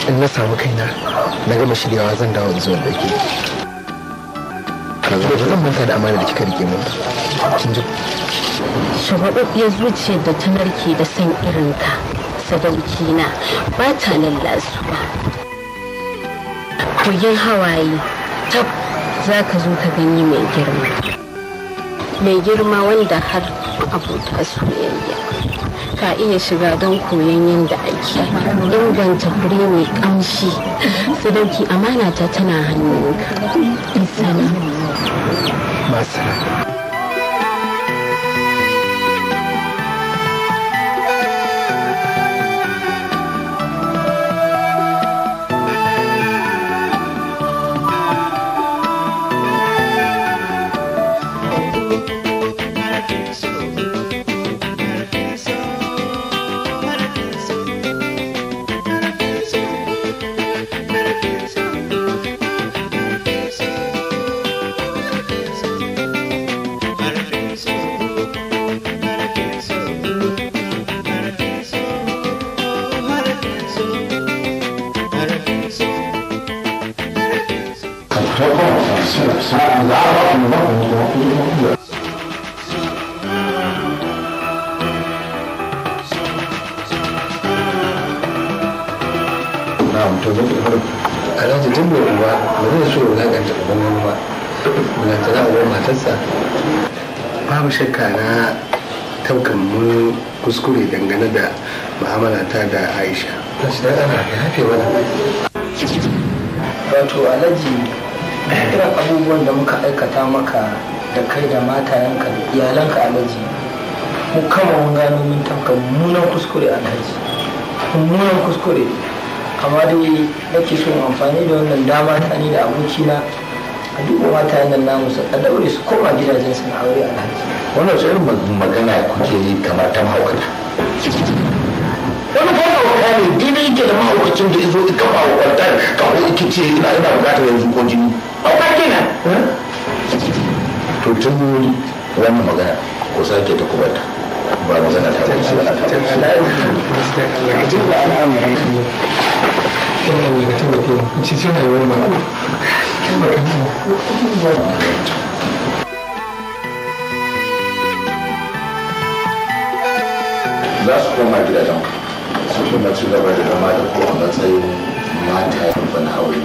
in na samu kaina na gama shiryawa zan dawo zuwa da ke ba zan manta da amana da kika rike mun kin ji shagwababbiyar zuciyar da ta narke da san irinka sadauki na ba ta lallasuwa kogin hawaye tab za ka zo ka gani mai girma mai girma wanda har abota soyayya ka iya shiga don koyon yadda ake inganta fure mai kamshi sadauki amana ta tana hannunka isana masu alhaji tun da uba ba zai so wulaƙanta uban wani ba wulaƙanta na uban matarsa babu shakka na taukan mun kuskure dangane da mu'amala ta da aisha na shi dan ana ya hafe mana wato alhaji irin abubuwan da muka aikata maka da kai da matayenka da iyalanka alhaji mu kama mun gano mun tafka mummunan kuskure alhaji mummunan kuskure amma dai nake so amfani da wannan dama ta ni da abokina a duba matayen nan namu su a daure su koma gidajen su na aure alhaji wannan su irin magana kuke yi kamar ta mahaukata wani fa mahauka ne daidai yake da mahaukacin da izo ika mahaukatar kawo ike ce ina ina bukatar yanzu ko jini hauka kenan to tun wannan magana ko sake ta kubata ba magana ta ba ce za su koma gidajen su kuma ci gaba da zama da ko a matsayin mata ya na aure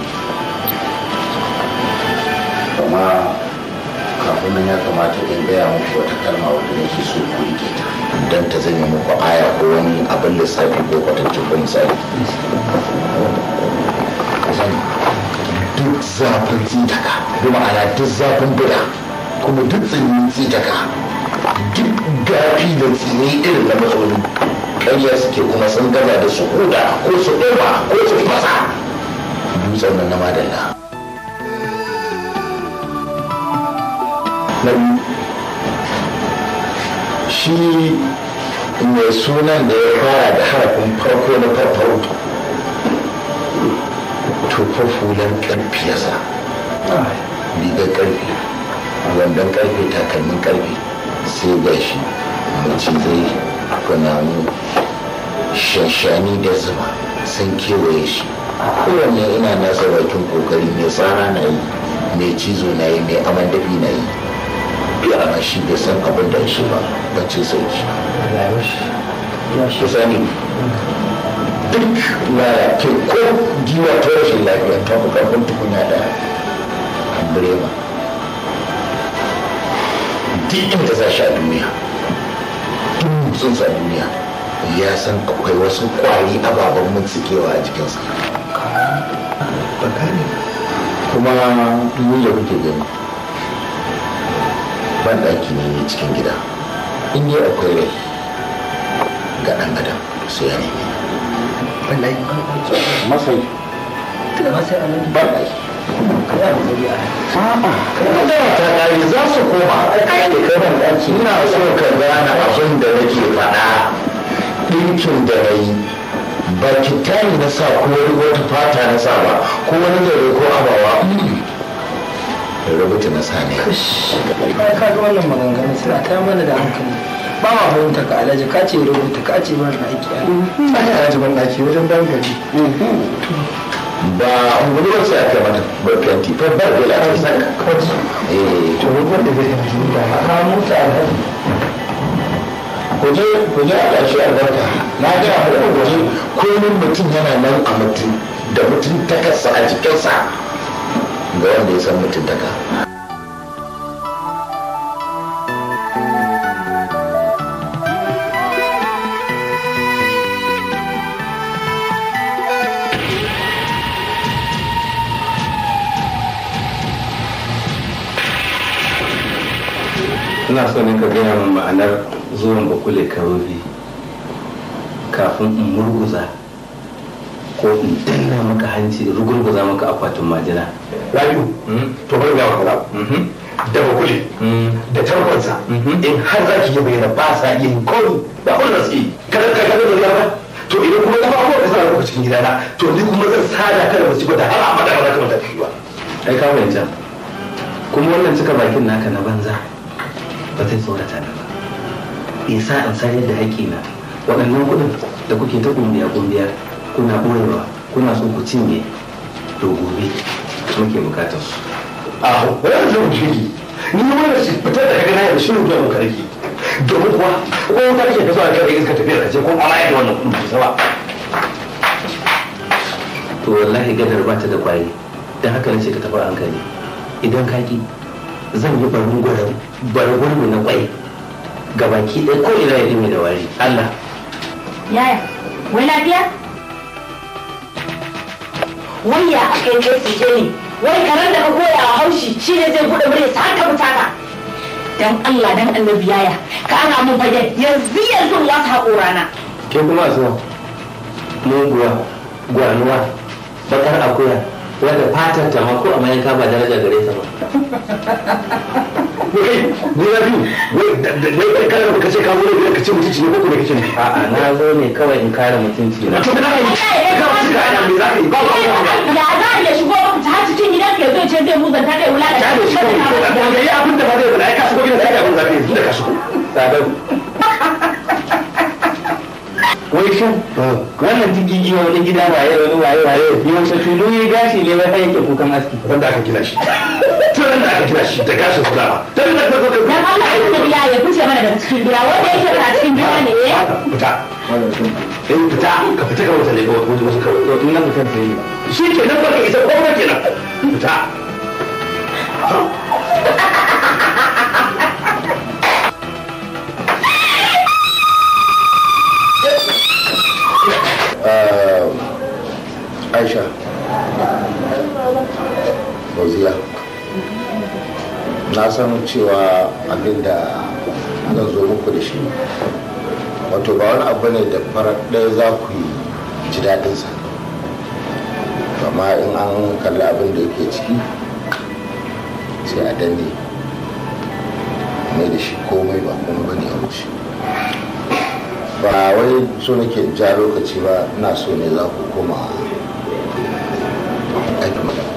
amma kafin nan ya kamata in gaya muku wata kalma wadda nake so ku rike ta don ta zanya muku aya ko wani abin lissafi ko kwatancin ko misali duk zafin tsitaka bi ma'ana duk zafin bida kuma duk tsinin tsitaka duk gafi da tsini irin na matsaloli ƙarya suke kuma sun gaza da su huda ko su ɗoma ko su fasa dutsen nan na madalla na biyu shi mai sunan da ya fara da harafin farko na farfaro tufar fulan ƙarfi ya sa rigar ƙarfi wandon ƙarfe takalmin ƙarfe sai ga shi mace zai kunamu shashani da zuma sun kewaye shi kowanne ina nasa bakin kokari mai tsara na yi mai cizo na yi mai aman dafi na yi bi ana shi bai san abin da shi ba bacci sai shi ku sani duk lalace ko giwa ta rashin lafiya ta fi karfin tukunya da birema duk inda za shi a duniya duk motsinsa a duniya ya san akwai wasu kwari ababen mutsikewa a jikinsa kuma duk da kuke gani ban ɗaki ne cikin gida in yi akwai rai ga ɗan adam sai ya nemi masai ban ɗaki ta ƙari za su koma kai da kaban ɗaki ina so ka gane abin da nake faɗa ɗinkin da na yi ba kitani na sa ko wani wata fata na sa ba ko wani zare ko abawa rubuta na sa ne ka ga wannan maganganun suna ta mana da hankali ba ma fahimta ka alhaji ka ce rubuta ka ce ban aiki ai a jiban daki wajen bayan gari ba ungulu ba sai aka mata barkanti fa ba da lafiya saka eh to wanda zai yi da ka mutu alhaji kuje kuje a shi albarka na ga a wani waje kullum mutum yana nan a mutum da mutum takarsa a jikinsa ga wanda ya san mutum taka ina so ne ka gaya min ma'anar zuwan bakule karobi kafin in murguza ko in danna maka hanci in rugurguza maka akwatin majina rayu to bari ga maka da bakule da tarkonsa in har za ki yi bayyana ba sa yin komi ba kun da su yi kada ka kada da ba to idan kuma kafa ko ka sa ka cikin gidana to ni kuma zan sada kada ba ci ba da har abada ba za ka mata ba ai ka fahimta kuma wannan cika bakin naka na banza ba zai tsorata ni ba isa in sayar da haƙƙina waɗannan kuɗin da kuke ta kumbiya kumbiya kuna ɓoyewa kuna so ku cinye to gobe muke bukatar su a wani zan shiri ni wani shi fitar da kaga na yau shi ne zuwa muka rage domin kuwa ko ta kake ka zuwa kai iska tafiya ka ce ko amma yadda wannan kudin kusa ba to wallahi gadar ba ta da kwaye don haka nace ka tafi a hankali idan ka ki zan yi barin gwaran barin na kwai ga baki ɗaya ko ina ya ɗime da wari Allah Yaya, wai lafiya? Wai ya aka yi kai su ne, wai karen da ka koya a haushi shi ne zai buɗe mure sa ka fita ka. Dan Allah dan annabi yaya, ka ana mun fage yanzu yanzu wasu haƙorana. ke kuma so muguwa gwanuwa bakar akuya wadda fatar ta ma ko a mayanka ba daraja gare ta ba wai ni na biyu wai wai kai kana ka ce ka zo ne ka ce mutunci ne ko kuma kace ne a'a na zo ne kawai in kare mutunci na to da kai ka wasu ka ana me za ka yi ba ba ba Ya za a iya shigo maka ta cikin gidan ka zo ce zai muzanta kai wula da ya ne shi kawai to da yi abin da ba zai bada ai ka shigo gidan sai ka abin zafi yanzu da ka shigo sadau wai shin wannan jigigi wani gida waye wani waye waye yaushe tulu ya gashi ne wai yake kukan aski wanda aka gina shi tun da aka gina shi da gashin su dama tun da ka zo ka Dan Allah ya annabi ya ya fice mana daga cikin gida wanda yake a cikin gida ne eh. fita in fita ka fita ka wata lagos wajen wasu kawai to in na fitar da yi shi ke nan baka isa ko ba kenan fita aisha fauziya na san cewa abinda zan zo muku da shi wato ba wani abu ne da farar ɗaya za ku yi ji daɗinsa amma in an kalli abin da yake ciki sai a danne mai da shi komai ba kuma bane a wuce ba wai so nake ja lokaci ba ina so ne za ku koma aiki magana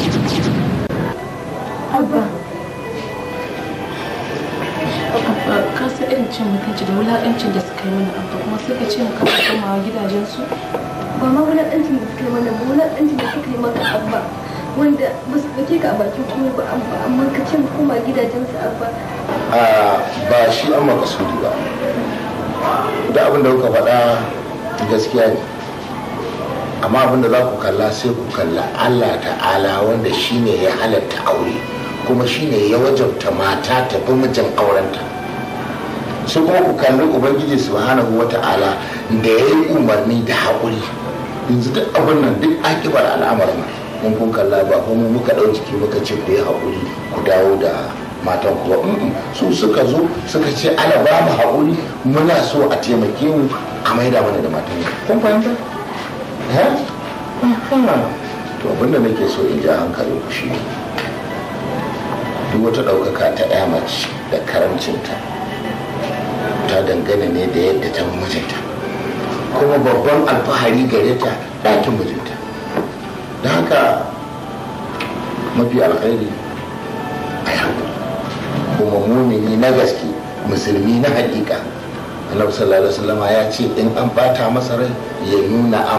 ka san irin cin mutunci da wulaƙancin da suka yi mana abba kuma sai ka ce mu kasa komawa gidajensu ba ma wulaƙancin da suka yi mana ba wulaƙancin da suka yi maka abba wanda ba su ɗauke ka a bakin komai ba abba amma ka ce mu koma gidajensu abba a ba shi an makasudi ba da abin da kuka faɗa gaskiya ne amma abin da za ku kalla sai ku kalla allah ta'ala wanda shine ya halatta aure kuma shine ya wajabta mata ta bi mijin aurenta sai kuma ku kalli ubangiji subhanahu wa ta'ala da ya yi umarni da haƙuri yanzu duk abin nan duk akibar al'amarin mun kun kalla ba kuma muka ɗau jiki muka ce ku yi haƙuri ku dawo da matan ku ba su suka zo suka ce ala ba mu haƙuri muna so a taimake mu a maida mana da matan mu kun fahimta eh to abinda nake so in ja hankalin ku shi duk wata ɗaukaka ta ya mace da karamcinta ta dangane ne da yadda ta mijinta kuma babban alfahari gare ta ɗakin mijinta da haka mafi alkhairi a yi kuma mumini na gaske musulmi na hakika annabi sallallahu alaihi wasallam ya ce in an bata masa rai ya nuna